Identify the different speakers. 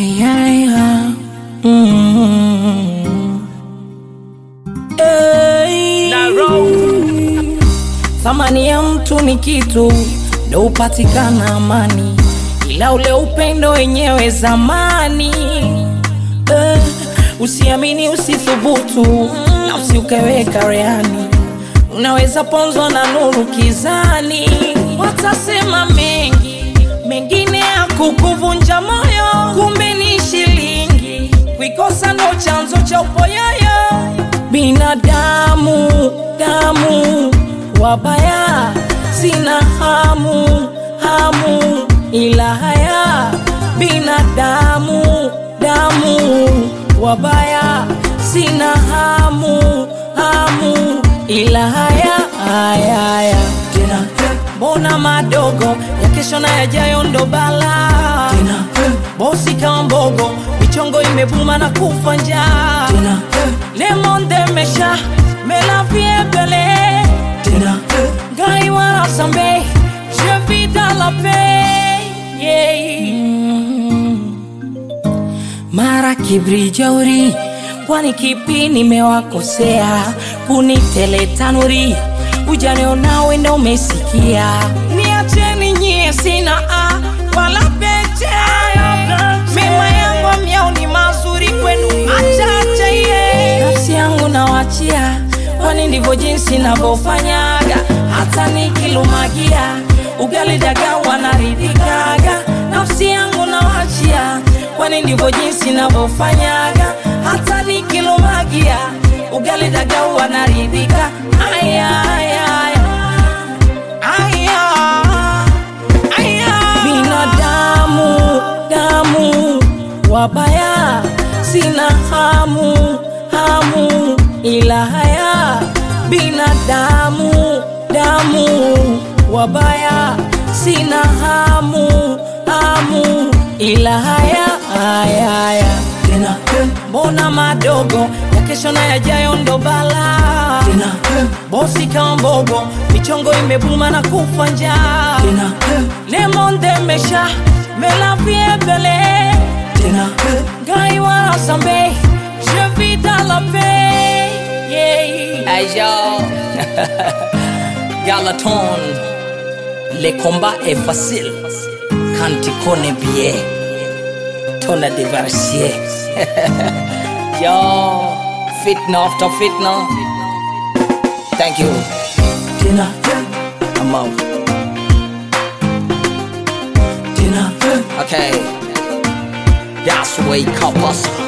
Speaker 1: Ay, ay, ay. Mm. Ay. Thamani ya mtu ni kitu ndo upatikana amani, ila ule upendo wenyewe zamani. Eh, usiamini, usithubutu na usiukeweka rehani, unaweza ponzwa na nuru kizani. Watasema mengi, mengine ya kukuvunja moyo, kumbe ni shilingi, kuikosa ndo chanzo cha upoyoyo. Binadamu damu wabaya, sina hamu hamu ila haya. Binadamu damu wabaya, sina hamu hamu ila haya haya haya. Tena mbona madogo ya kesho na yajayo ndo bala tena bosi kama mbogo michongo imebuma na kufa njaa tena le monde mesha mela viebele tena gai wara sambe je vis dans la paix yeah. mara kibri jauri kwani kipi nimewakosea kunitele tanuri ujane nawe ndo umesikia niacheni nyie sina a wala pete mema yangu myao ni mazuri kwenu achache ye nafsi yangu nawachia kwani ndivyo jinsi navyofanyaga hata nikilumagia ugali daga wanaridhikaga nafsi yangu nawachia kwani ndivyo jinsi navyofanyaga hata nikilumagia ugali daga wanaridhika aya aya aya aya aya binadamu damu wabaya sina hamu hamu ila haya binadamu damu wabaya sina hamu hamu ila haya haya haya tena mbona madogo ya kesho na yajayo ndo bala tena bosi kama mbogo michongo imebuma na kufa njaa tena le monde mesha mela viebele tena gai wara sambe je vis dans la paix yeah.
Speaker 2: Hey yo, Galaton, le combat est facile quand tu connais bien ton adversaire. yo, fitna after fitna. Thank you.
Speaker 1: tena
Speaker 2: I'm out.
Speaker 1: tena
Speaker 2: Okay, that's way couples.